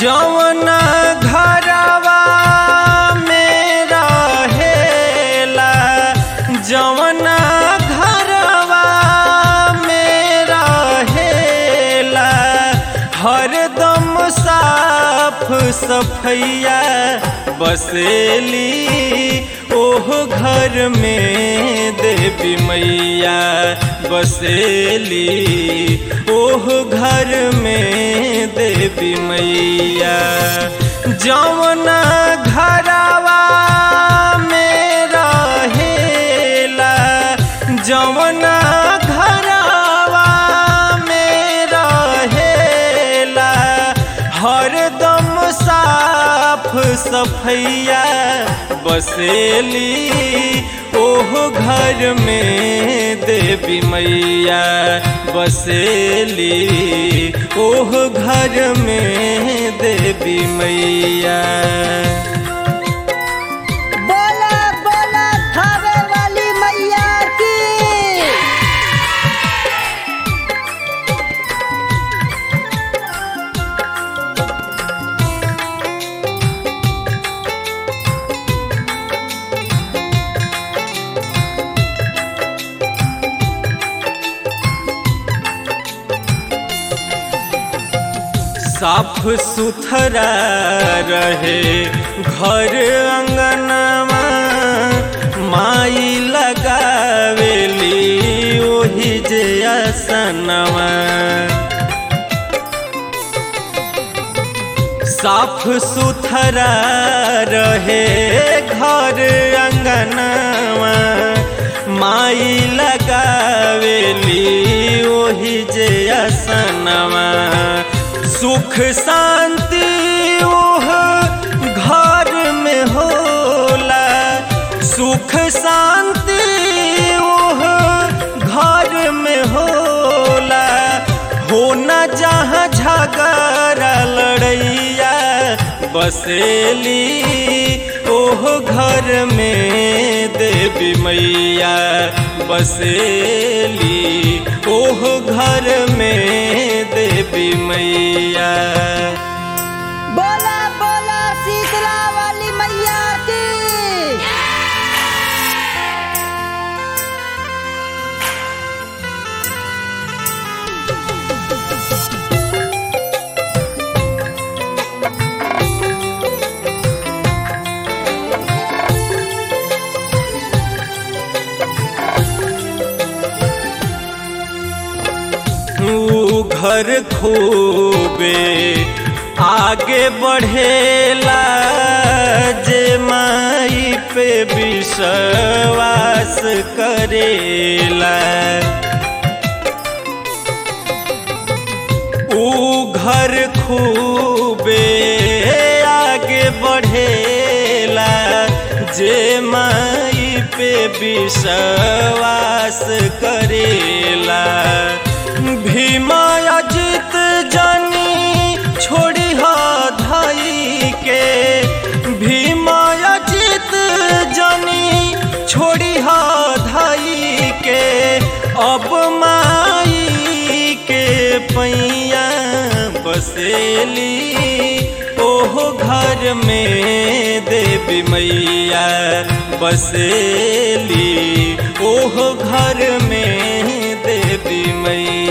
जवना घरवा में रहेला जवना घरवा में रहेला हरदम साफ सफैया बसेली ओह घर में देवी मैया बसेली ओह घर में देवी मैया जवना घरवा में रहेला जवना घरवा में रहेला हरदम साफ सफैया बसेली ओह घर में देवी मैया बसेली ओह घर में देवी मैया बोला बोला थावे वाली मैया की साफ सुथरा रहे घर अंगनवा माई लगावेली ओही जे असनवा साफ सुथरा रहे घर अंगनवा माई लगावेली ओही जे असनवा सुख शांति ओह घर में होला सुख शांति ओह घर में होला होना जहाँ झगड़ा लड़ैया बसेली ओह घर में देवी मैया बसेली ओह घर में देवी मैया बोला बोला शीतला वाली मैया की ऊ घर खूबे आगे बढ़ेला जे माई पे विश्वास करेला ऊ घर खूबे आगे बढ़ेला जे माई पे विश्वास करेला भीमा अजित जानी छोड़ी हा धाई के भीमा अजित जानी छोड़ी हा धाई के अब माई के पैया बसेली ओह घर में देवी मैया बसेली ओह घर में देवी मैया